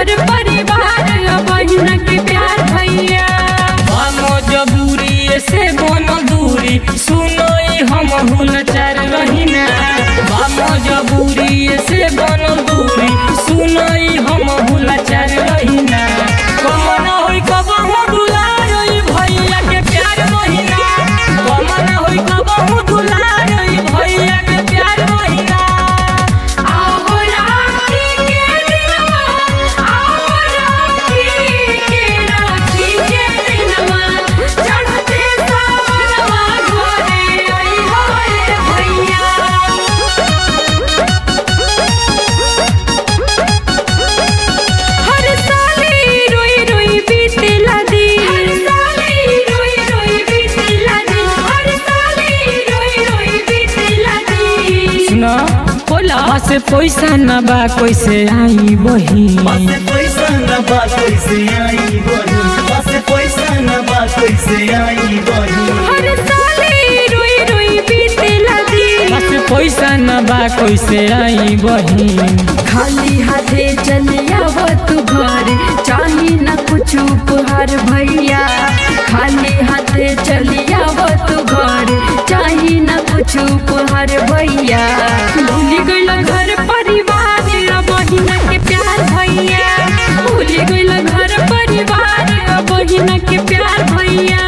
घर परिवार बहिन के प्यार भैया मजबूरी से बनो दूरी सुनो हम हुलचार रहीना मजबूरी से बनो दूरी सुनो हम हुलचार रहीना कमन होई कबहू दुलार भैया के प्यार महीना कमन होई कबहू दुलार भैया के प्यार महीना आओ राखी के दिनवा आओ राखी के राखी के दिनवा चढ़ते सावनवा घरे आई होए भैया हर साले रोई रोई बीतेला दिन हर साले रोई रोई बीतेला दिन हर साले रोई रोई बीतेला दिन सुना बोला से पैसा न बा कैसे आई बही पासे पैसा न बा कैसे आई बही पासे पैसा न बा कैसे आई बही हर साले रोई रोई बीतेला दिन बस पैसा न बा कैसे आई बही खाली हाथे चले आव तू घर चाही न कुछ उपहार भैया खाली हाथे चली आव तू घर चाही न कुछ उपहार भैया भूल गइल घर परिवार बहिन के प्यार भैया भूल गइल घर परिवार बहिन के प्यार भैया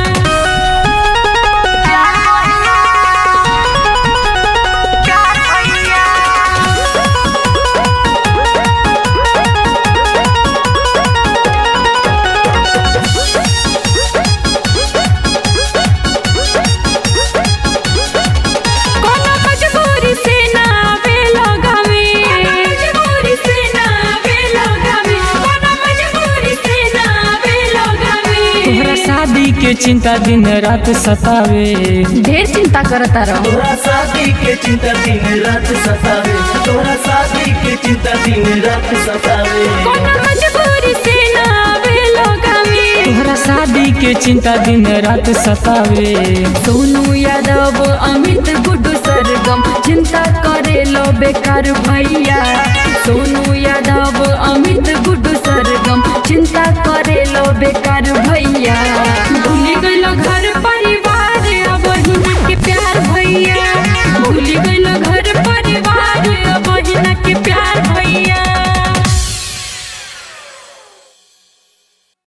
कोनो मजबूरी से ना आवे लगावे मजबूरी से ना आवे लगावे कोनो मजबूरी से ना आवे लगावे तोहरा शादी के चिंता दिन रात सतावे ढेर चिंता करता रहो तोरा शादी के चिंता दिन रात सतावे तोरा शादी के चिंता दिन रात सतावे कोनो मजबूरी से ना आवे लगावे तोहरा शादी के चिंता दिन रात सतावे सोनू यादव अमित गुड्डू सरगम चिंता करे लो बेकार भैया सोनू यादव